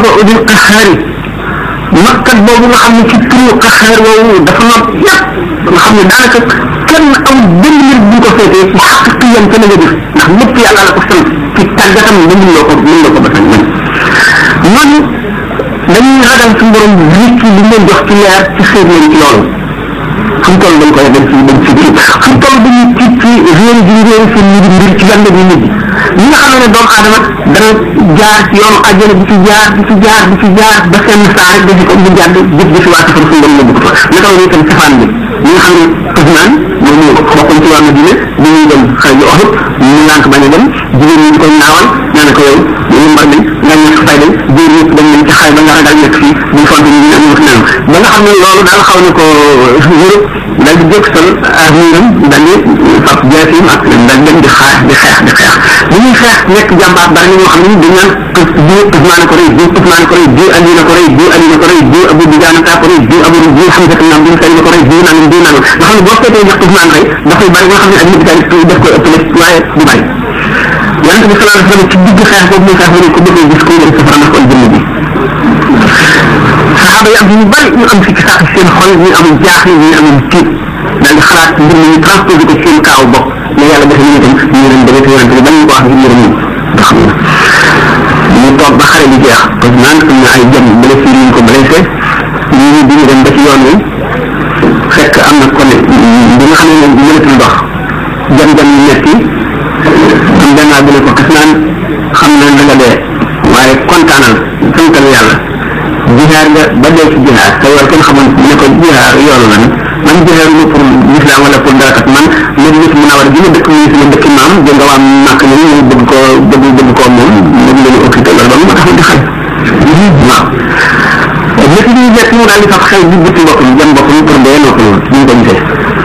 udil qaxaari makkat boobu nga xam ne ci turu qaxaar woowu dafa not yépp nga xam ne daanaka kenn am benn nit bu ko féetee ci xaq yam te la nga def ndax lépp yàlla la ko sant ci tàggatam ba mun loo ko mun loo ko ba man noonu dañuy ragal suñu borom nit li leen jox ci leer ci xeet leen ci loolu fu mu toll dañ koy dem ci dem ci kii fu mu toll dañuy tiit ci réer gi réer seen mbir mbir ci lan la ñuy nit ñi nga xam ne doomu aadama dana jaar ci yoonu àjjana di ci jaar di ci jaar di ci jaar ba seen saa rek dafi ko mu jàdd jëf jëfi waa safar suñu borom yóbbu ko fa naka la itam safaan bi ñi nga xam ne Ousmane moom ñu bokkoon ci wàllu diine bi ñuy dem xëy na oxut ñu lànk bañ a dem jigéen ñi di koy naawal nee na ko yow ñu mbar nañ nga ñàkk fay dañ góor ñëpp dañ leen ci xay ba nga ragal nekk fii buñ font ñu ñu am wax naan ba nga xam ne loolu daal xaw na ko wërëb daal di jóg sol avenir am daal di fab jaasim ak daal dem di xaar di xeex di xeex bu ñuy xeex nekk jàmbaar bari na ñoo xam ne dañ naan diw Ousmane ko rey diw Ousmane ko rey diw Ali na ko rey diw Ali na ko rey diw Abou Diagne ko rey diw Abou diw Hamza nam diw Sey na ko rey diw nangam diw nangam nga xam ne boo seetee ndax Ousmane rey dafay bari nga xam ne ak nit daal def ko ëppale waaye du bari yonente bi sallallahu alayhi wa sallam ci digg xeex boobu muy xeex ba ko bëggee gis ko dem safara ndax kon jëmm bi saxaaba yi am ñu bari ñu am sikki sàkk seen xol ñu am jaaxle ñu am tiit daal di xalaat mbir mi ñu transposé ko seen kaaw bopp ne yàlla defe ñu itam ñu leen demee te yonente bi bañ ko wax ngir mbir mi nga xam ne ñu toog ba xare bi jeex parce que naan am na ay jëm blessé yi ñu ko blessé ñu ñu bi ñu dem ba ci yoon wi fekk am na ko ne bi nga xam ne moom mënatul dox jam-jam yu metti am benn bu ne ko kas naan xam na da nga dee waaye kontaanal santal yàlla jihaar nga ba dee ci jihaar te yow kenn xamoon ne ko jihaar yoonu lan man jihaar lu pour l'islam wala pour dara kat man man nit mu nawar gi ma dëkk muy sama dëkk maam jël nga waa màkk ni ñu bëgg koo bëgg bëgg koo moom moom la ñu occupé loolu ba mu tax di xale waaw nit ñi nekk mu daal di sax xel di butti mbokk mi jëm mbokk mi pour dee noo ko loolu ñu ko gisee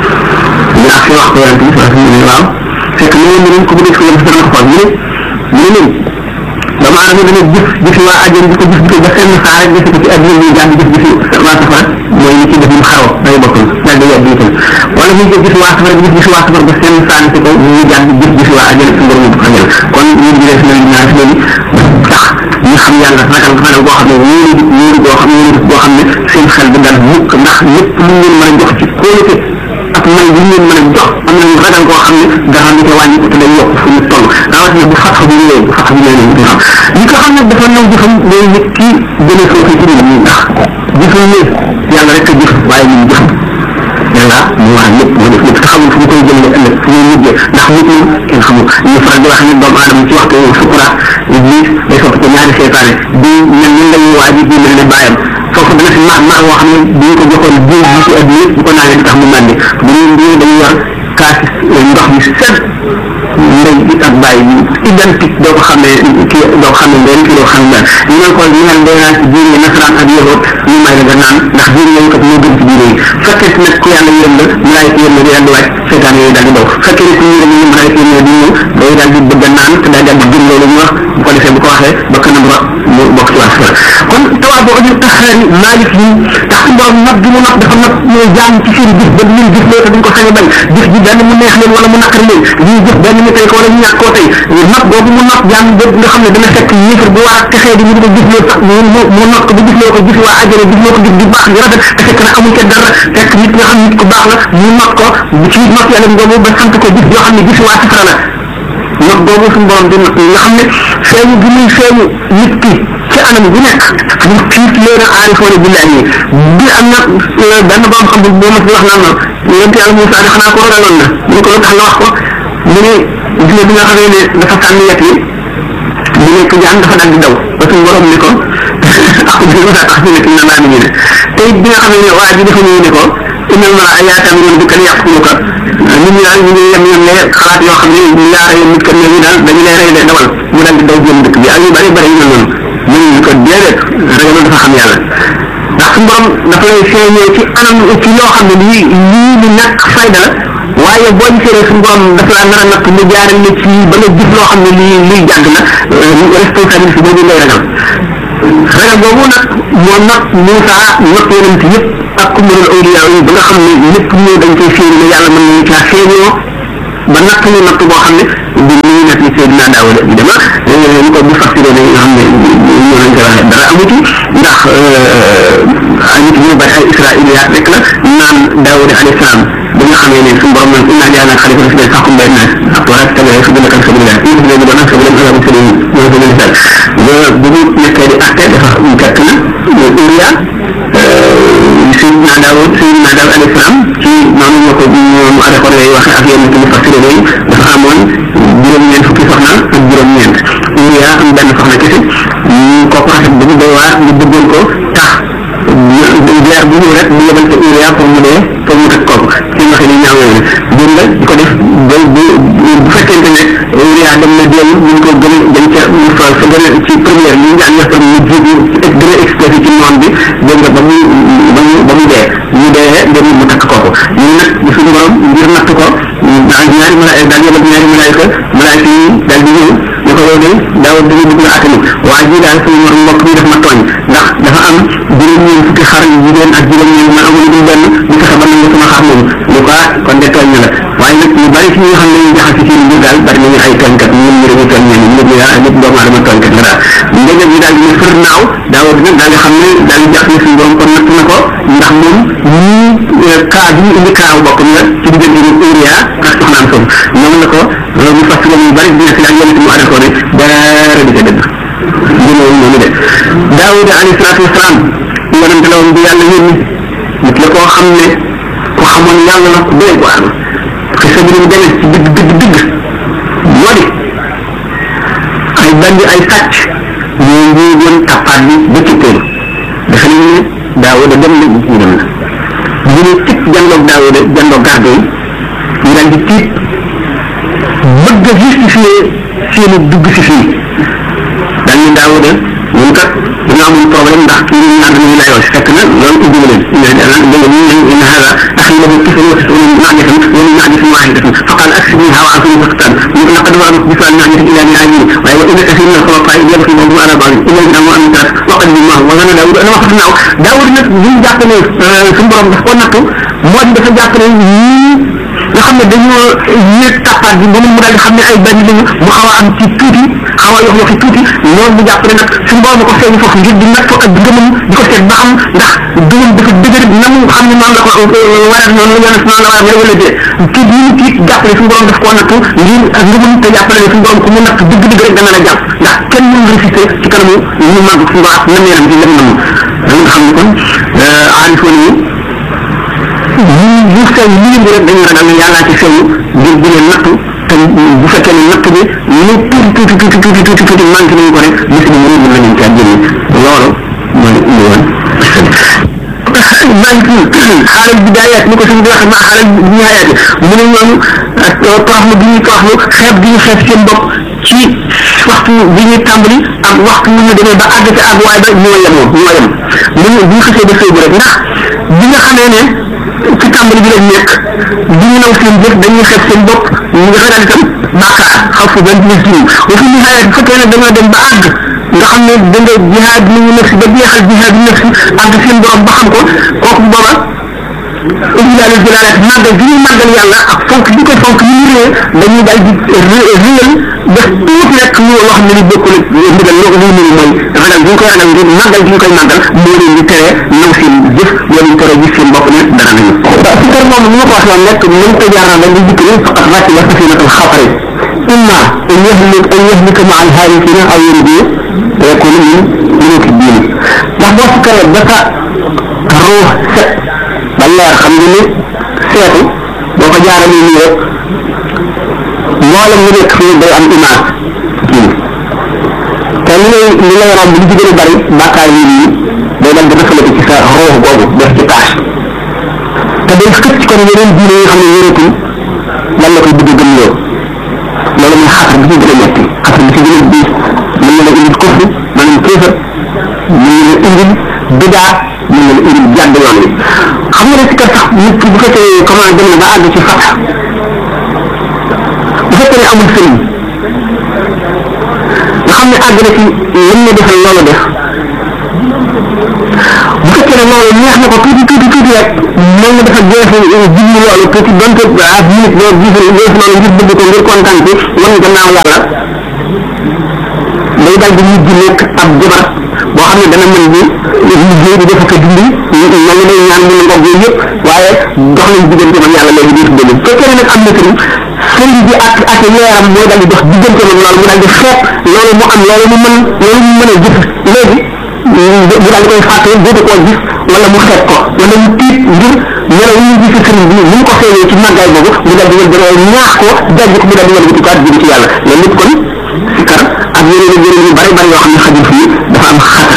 ñu ak wax ko yonent bi sax ñu ne waaw fekk ne ñu ko bëgg ko yëm dana ko xool ñu ne ñu ne doomu aadama dana jëf jëfi waa àjjana di ko jëf di ko ba seen saa rek defe ko ci àdduna ñuy jàng jëf jëfi waa safara mooy ni ci def mu xaroo day bokkul daal di yàgg itam wala muy jëf jëfi waa safara jëf jëfi waa safara ba seen saa si ko ñuy jàng jëf jëfi waa àjjana suñu borom ko xamal kon ñu ngi def na ñaar si loolu tax ñu xam yàlla ragal ragal boo xam ne wóoru wóoru boo xam ne boo xam ne seen xel bi dal mukk ndax lépp lu ngeen mën a jox ci kóolute ak may bu ngeen mën a jox am nañu ragal koo xam ne dara du ko wàññi te day yokk fu mu toll rawatina bu fatxa bi ñëwee bu fatxa bi ñëwee ñu xam ñi ko xam ne dafa naw jëfam day nit ki gën a soofi ci nit ñi ndax jëfam ne yàlla rek a jëf waaye ñun jëfam yàlla mu wax lépp mu def lépp te xamul fu mu koy jëlee ëllëg fu muy mujjee ndax nit ñi kenn xamul ñu faral di wax ne doomu aadama ci waxtu sukuraat iblis day sopp ko ñaari seetaane bi mel ni lay waaj bi mel ne bàyyam foofu dana fi mar mar woo xam ne bu ñu ko joxoon jiw bi ci àdduna yëpp bu ko naanee di tax mu màndi bu ñu bu ñu dañuy yor kaasi ndox mi set ndey bi ak bàyyi bi identique doo ko xam ne kii doo ko xam ne ndey kii doo xam ne ñu ne ko ñu naan day naan ci diine nasaraan ak yëwoot ñu may la nga naan ndax diine yooyu kat moo gën ci diine yi fekkee nag ku yàlla yërëm la ñu laay yërëm di daal di wàcc seetaan yooyu daal di daw fekkee ne ku ñu ñu mën a yërëm di ñëw day daal di bëgg a naan te daal di gëm loolu ñu wax bu ko defee bu ko waxee ba kanam rot mu bokk ci waa kon tawaa boo aju taxaari maalik yi tax borom nag gi mu nag dafa nag ñooy jaam ci seen jëf ba ñun jëf loolu te duñ ko sañ a bañ jëf ji benn mu neex leen wala mu naqari leen ñuy jëf benn ñu tey ko wala ñu ñàkk koo tey nag boobu mu nag jaam boobu nga xam ne dana fekk yéefar bu war a texee di ñu ko gis loolu sax mu mu nag ko ba gis loo ko gis waa àjjana gis loo ko gis di baax di rafet te fekk na amul ca dara fekk nit nga xam nit ku baax la mu nag ko ci nag yàlla boobu ba sant ko gis yoo xam ne gis waa safara la nag boobu suñu borom di nag nga xam ne feeñu gi muy feeñu nit ki ci anam bu nekk ñu tiit leen a aarifoone billahi yi bi am na benn borom xam bu ma fi wax naan na yonent yàlla Moussa di xanaa ko ragaloon na ñu ko lu tax nga wax ko mu ne gis nga bi nga xamee ne dafa sànni yet yi mu nekk jaan dafa dal di daw ba suñu borom ne ko ak bi ma tax fi nekk na naa ni ne te it bi nga xamee ne waa ji dafa ñëw ne ko innal mala ayatam yoon bi kan yàqulu ka nit ñi daal ñu ngi yem yem ne xalaat yoo xam ne ñu yaara yem nit kan ne ñu daal dañu lay rey de dawal mu daal di daw jëm dëkk bi ak yu bari bari ñu noonu mu ñu ko déedéet ragaloon dafa xam yàlla ndax suñu borom dafa lay feeñee ci anam ci loo xam ne lii lii lu ñàkk fayda la waaye boo gisee suñu borom dafa la nar a natt mu jaarale la ci ba nga gis loo xam ne lii luy jàgg la responsabilité boobu ngay ragal ragal boobu nag moo nag Moussa nag yonent yëpp ak kumarul awliya yi ba nga xam ne lépp ñëw dañ koy féeri ne yàlla mën nañu caa feeñoo ba natt ñu natt boo xam ne di ñu nekk ni Seydina Daawuda bi dama ñu ko bu fasiré ne nga xam ne ñu lañ koy waxee dara amuti ndax ay nit ñu bari ay israiliyaat rek la naan daawuda alayhi salaam bi nga xamee ne suñu borom naan inna ja'alnaa xalifa fi fahkum bayna naas ak wala tabi'a sabiilaka sabiilillah in tu'minu billahi sabiilan ala sabiil mooy sabiil islam ba bu ñu nekkee di atte dafa fekk na Uriya Sayyidina Daawud Sayyidina Daawud alayhi salaam ci noonu ñoo ko ñoom arrêté lay waxe ak yenn ci mufassir yi dafa amoon juróom-ñeent fukki soxna ak juróom-ñeent Uriya am benn soxna kese ñu kooku rafet bu ñu doy waar ñu bëggoon ko tax leer bu ñëw rek bu yebal ko Uriya pour mu dee pour mu teg kooku ci waxe ni ñaaw yooyu dégg nga di ko def ba bu bu fekkente ne Uriya dem na déel ñu ko gën a dañ ca mu fa sa gën a ci première li ñu daan ñax mu jiitu gën a exposé ci noon bi dégg nga ba mu ba mu ba mu dee ñu dee dem mu takk kooku ñu nag suñu borom ngir natt ko daal ñaari malaay daal yebal ñaari malaayka malaayka yi daal di ñëw ñu ko yow de daaw dina bëgg la attani waaye ji daal suñu mor mbokk mi def ma tooñ ndax dafa am juróom-ñeent fukki xar yu jigéen ak juróom-ñeent man amul dul benn ñu fexe ba nangu sama xar moom ñu ko ah kon de tooñ na la waaye nag ñu bari ci ñi nga xam ne ñu jaxase ci mbir daal bari nañu ay tooñkat ñun ñu dañuy tooñ ñenn nit ñi ah nit doomu aadama tooñkat la daal ndegam yi daal dina fër naaw daaw dina daal di xam ne daal di jax ne suñu borom kon natt na ko ndax moom ñii kaa bi ñu indi kaaw bokkam la ci diggante ni Uriya ak soxnaam foofu ñoom la ko ñu fas ñu bari dina si daal yonent mu arrêté ko ne dara di ko dëgg dina noonu de Daawuda alayhi salaatu wasalaam yonent la woon bu yàlla yónni nit la koo xam ne ku xamoon yàlla la ku doy waar xisa bi mu demee ci digg digg digg moo di ay bandi ay sàcc ñoo njuugoon tappaat bi ba ci kër dafa ne ne Daawuda dem na ñu dem na bu ñu tit jandoog Daawuda jandoog garde yi ñu daal di tiit bëgg a justifier seeni dugg si fii daal ni Daawuda ñun kat dañoo amoon problème ndax kii ñu naan ñu layoo si fekk na loolu ubbi na leen ñu ne dana dégg ñu ne in hada axi lahu tis'un wa tis'una na'jatan wa min na'jatin wahidatan faqal aksibniha wa a'tini faqtan ñu ko laqad wa'adtu bi fa'al na'jatin ila ni'amin waaye wa inna kathiran min al-khulafa'i yabghi ba'dhum ala ba'd illa an amanu an tarat wa qad bima wa zana Daawud ana waxatu naaw Daawud nag li ñu jàpp ne suñu borom daf ko nattu moo di dafa jàpp ne ñii nga xam ne dañoo yéeg tappaat bi ba mu daal di xam ne ay benn lañu mu xaw a am ci tuuti xaw a yox yoxi tuuti loolu bu jàpp ne nag suñu borom ko feeñ foofu ngir di natt ak ngëmam di ko seet ba xam ndax gëmam dafa dëgër na mu xam ne noonu la ko war noonu la noonu la war a wala dee kii bi ñu tiit jàpp ne suñu borom daf koo nattu ngir ak ngëmam te jàpp ne suñu borom ku mu natt dëgg dëgg rek dana la jàpp ndax kenn mënu résister ci kanamu ñu màgg suñu borom na meeram ci lam namu da nga xam ne kon aarifoon yi ñun ñu sew li leen di rek dañuy ragal ne yàllaa ci sew ngir di leen nattu te bu fekkee ne natt bi lu tuuti tuuti tuuti tuuti tuuti tuuti manqué nañu ko rek bis bi mënu mën nañu caa jëlee loolu mooy indi woon malik xaaral bidaayat ni ko suñu wax ma xaaral nihaayat mu ne ñoom toroxlu bi ñuy toroxlu xeeb bi ñu xeeb seen bopp ci waxtu bi ñuy tàmbali ak waxtu bi ñu demee ba àgg ci àgg waaye ba ñoo yemoo ñoo yem bu ñu bu ñu xasee ba sëy rek ndax bi nga xamee ne ci tàmbali bi lañ nekk bi ñu naw seen jëf dañuy xeeb seen bopp ñu nga xalaat itam bàkkaar xaw fu benn nit ñi wa fi nihaayat bu fekkee ne dañoo dem ba àgg nga xam ne da nga jihaad nañu nafsi ba jeexal jihaad nafsi àgg seen borom ba xam ko kooku booba ijlaalu jalaalat màggal gi ñuy màggal yàlla ak fonk bi ko fonk ni ñu réer dañuy daal di réyal def tuuti rek ñu loo xam ne ni bokkul ak ndigal loo ko muy mënu mooy ragal bi ñu koy ragal ngir màggal gi ñu koy màggal moo leen di tere naw seen jëf wala ñu tere gis seen bopp ne dara nañu waaw si kër moom ni ma ko waxee woon rek mën ko jaar na dañuy dikk ni faqat ràcc la safinatul xafari imma an yahlik an yahlika ma al halikina aw yanju yakunu min muluki diini ndax boo si këree ba sa ruux set ba leer xam nga ni seetu boo ko jaaralee nii rek mboolem ñu nekk fii day am image kii te li lay li lay romb li ci gën a bari bàkkaar yi nii day dal di rafetlu ci sa ruux boobu def ci tâche te day xëcc kon yeneen diine yi xam ne wératul lan la koy bëgg a gëm loo loolu mooy xatar bi ci gën a metti xatar bi ci gën a diis mën na la indil kufr maanaam kéefar mën na la indil bidaa mën na la indil jàdd yoon wi xam nga ne si kër sax nit ki bu fekkee comment dem na ba àgg ci fat bu fekkee ne amul sëriñ nga xam ne àgg na ci lim na defal loolu def bu fekkee ne loolu neex na ko tuuti tuuti tuuti rek mën na dafa jeexi jublu loolu tuuti donte ak minute loolu gis gis loolu ngir bëgg ko ngir kontaan ci wan gannaaw yàlla day dal di mujj nekk ab jabar boo xam ne dana mën di liggéey di def ko dindi ña ngi lay ñaan ñu ngoog yooyu yëpp waaye dox nañ diggante man yàlla léegi di dëgg fekkee ne nag am na sëriñ sëriñ bi ak ak leeram mooy dal di dox diggante man loolu mu dal di xeet loolu mu am loolu mu mën loolu mu mën a gis léegi mu daal di koy fàtte dootu koo gis wala mu xeet ko wala mu tiit ngir melaw ñu gis sëriñ bi ni mu ko feeñee ci màggaay boobu mu dal di wël dara ñaax ko dajj ko mu dal di wël butikaat jëm ci yàlla loolu lépp kon sikar ak yeneen ak yeneen yu bari bari yoo xam ne xajul fii dafa am xatar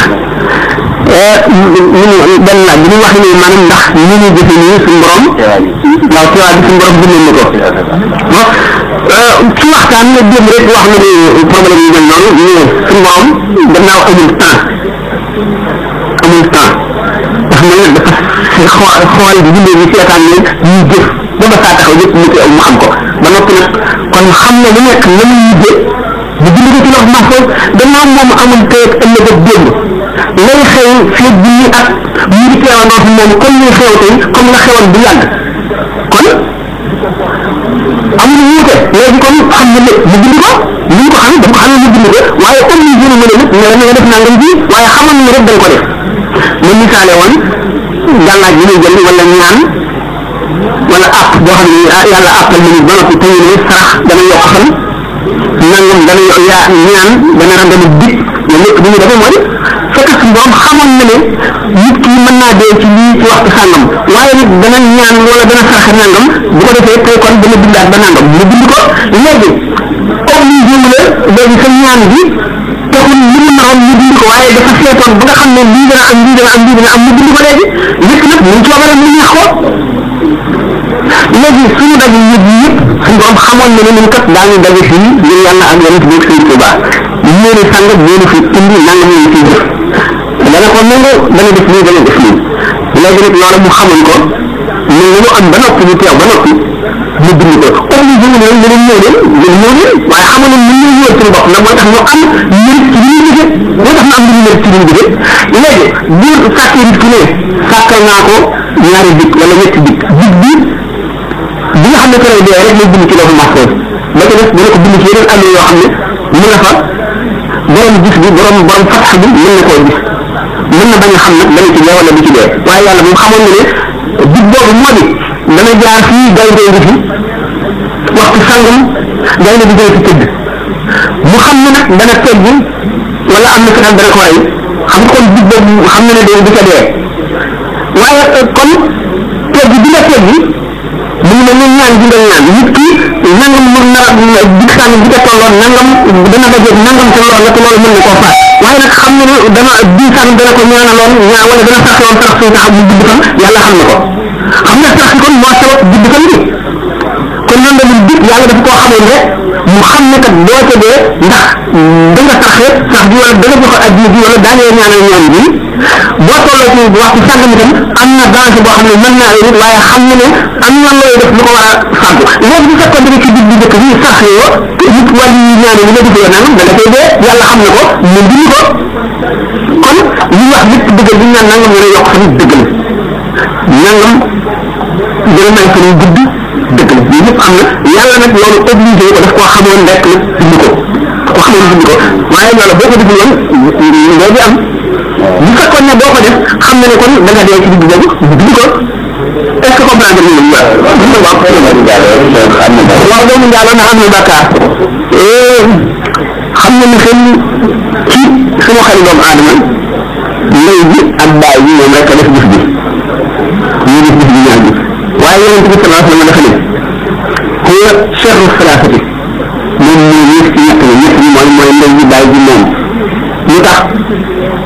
ñu benn laaj bi ñu wax ne maanaam ndax ñu ñu jëfe nii suñu borom waaw ci waa bi suñu borom bindoon na ko ci waxtaan nga démb rek wax na ni problème yu mel noonu ñu ne suñu borom gannaaw amul temps amul temps dafa mel ne dafa xool xool bi bindee bi seetaan leen ñuy jëf ba ba saa taxaw yëpp mu koy mu xam ko ba noppi nag kon xam na lu nekk la muy mujjee bu bind ko ci lox mahfuz gannaaw moom amul tey ak ëllëg ak démb lay xew fii bi ñu ak mu ngi teewandoo fi moom comme ñu xew tey comme la xewoon bu yàgg kon amul wuute léegi kon xam na lépp mu bind ko ni ñu ko xam dafa ko xam ne mu bind ko waaye comme ñu jënu mën a nit ne nga def nangam ji waaye xamoon na rek dañ ko def mu misaale woon gàllaaj bi muy jël wala ñaan wala app boo xam ne ah yàlla appal nañu ba noppi tey ne sarax dana yokk fan nangam dana yaa ñaan dana randama dig loolu lépp bu ñu defee mooy fekk suñu borom xamoon na ne nit ki mën naa dee ci lii ci waxtu sàngam waaye nit dana ñaan wala dana saraxe nangam bu ko defee tey kon dana bindaat ba nangam mu bind ko léegi obligé wu la léegi sa ñaan bi taxul li mu naroon ñu bind ko waaye dafa seetoon ba nga xam ne lii dana am lii dana am lii dana am mu bind ko léegi lépp nag mu coobare mu neex ko léegi suñu daje yëpp yëpp suñu borom xamoon na ne ñun kat daañu daje fii ngir yàlla ak yonent bi sëñ Tuubaa ñeeni sàngat ñeeni fi indi nangam ñu ciy def dana ko nangu dana def lii dana def lii léegi nag loolu mu xamoon ko mais lu am ba noppi ñu teew ba noppi mu bind ko obligé wu leen ñu leen ñëw leen ñu ñëw leen waaye xamoon nañ ñun ñoo ñëwal suñu bopp nag moo tax ñu am mérite ci li ñu liggéey moo tax ñu am li ñu mérite ci li ñu liggéey léegi bu sàkkee nit ki ne sàkkal naa ko ñaari dikk wala ñetti dikk dikk bi bi nga xam ne keroog dee rek lay bind ci loolu mahfuz ba ca def dina ko bind ci yeneen àll yoo xam ne mu nga fa borom gis bi borom borom fatx bi mën na koo gis mën na bañ a xam nag dana ci dee wala du ci dee waaye yàlla moom xamoon na ne dig boobu moo di dana jaar fii gaynde ngi fi waxtu sangam gaynde bi dana fi tëdd mu xam ne nag dana teggi wala am na fexeel dana ko rey xam nga kon dig boobu xam na ne dee du ca dee waaye kon teggi bi nga teggi mu ngi mel ni ñaan gi nga ñaan nit ki nangam mën na dig sàngam bi nga tolloon nangam dana dajeeg nangam te loolu la te loolu mën na koo faat waaye nag xam na ne dana dig sàngam dana ko ñaanaloon ñaan wala dana saxe woon sax suy taxaw mu gudd fan yàlla xam na ko xam nga sax kon moo sabab gudd fan bi kon noonu la mun dig yàlla dafa koo xamoon rek mu xam ne kat boo ca dee ndax da nga saxee sax bi wala da nga joxe addiya bi wala daanee ñaanal ñaan bi boo tolloo ci waxtu sàngam itam am na danger boo xam ne mën naa nit waaye xam na ne am na looy def lu ko war a fàggu léegi bu fekkoon da nga ci dig bi njëkk bi sax yoo nit wàllu yi ñaane li nga defee nangam da nga koy dee yàlla xam na ko mu bind ko kon li wax lépp dëggal bi ñu naan nangam dana yokk fan dëgg la nangam dana may fan gudd dëgg la yii yëpp am na yàlla nag loolu obligé ko daf koo xamoon rek nag bind ko ko xamoon bind ko waaye loolu boo ko defee woon loo di am bu fekkoon ne boo ko def xam na ne kon da nga dee ci digg boobu bind ko est ce que comprendre nga ñu waaw waaw doomu njaalo na am na bàkkaar xam na ni xel ci sama xel doomu aadama lay bi ak baay bi moom rek a def jëf bi ñu def jëf bi ñaar bi waaye yonent bi sallallahu alayhi wa sallam dafa ne huwa sharru salaasati moom moo yées ci ñett ñi ñett ñi mooy mooy ndey ji baay ji moom lu tax